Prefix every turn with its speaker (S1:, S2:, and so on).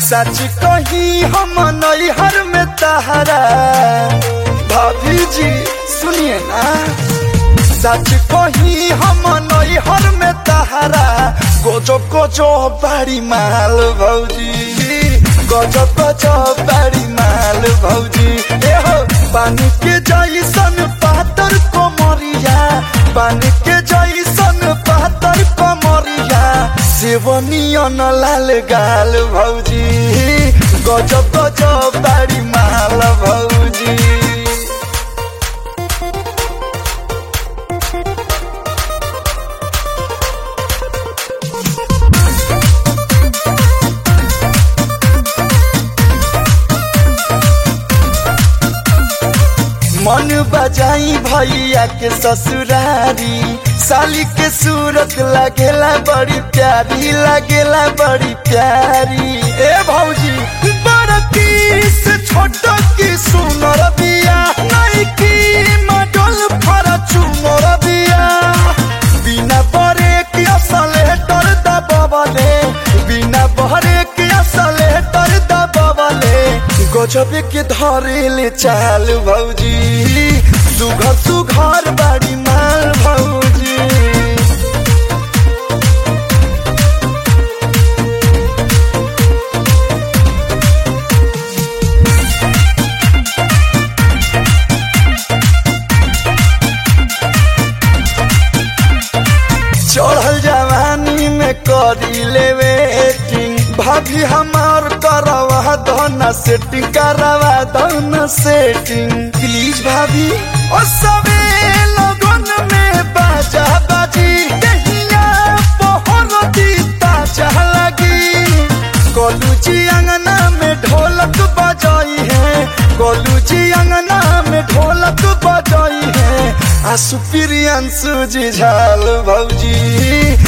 S1: सच कही हम नैहर में तहरा भाभी जी सुनिए ना सच कही हम नैहर में तहरा गोजो गोजो बाड़ी माल भौजी गजो गजो बाड़ी माल भौजी ए हो पानी के जैसन पातर कोमरिया पानी के जैसन पातर कोमरिया सेवनियन लाल गाल भौजी गजो गजो बाड़ी माल भौजी मन बजाई भैया के ससुरारी साली के सूरत लगेला बड़ी प्यारी लगेला बड़ी प्यारी ए भौजी बड़की से छोट की सुनर बिया नहीं की मडल फरचुनर बिया बिना बरे की असले डर दबले बिना बहरे की असले डर दबले गजब के धरेले चाल भौजी सुघर सुघर बाड़ी माल भौजी चढ़ल जवानी में करी लेवे एक्टिंग भाभी हमार करवा दो सेटिंग करवा दो सेटिंग प्लीज भाभी ओ सबे लगन में बाजा बाजी कहिया पहर दीता चाह लगी गोलू जी अंगना में ढोलक बजाई है गोलू जी अंगना में ढोलक बजाई है आसु प्रियंसु जी झाल भौजी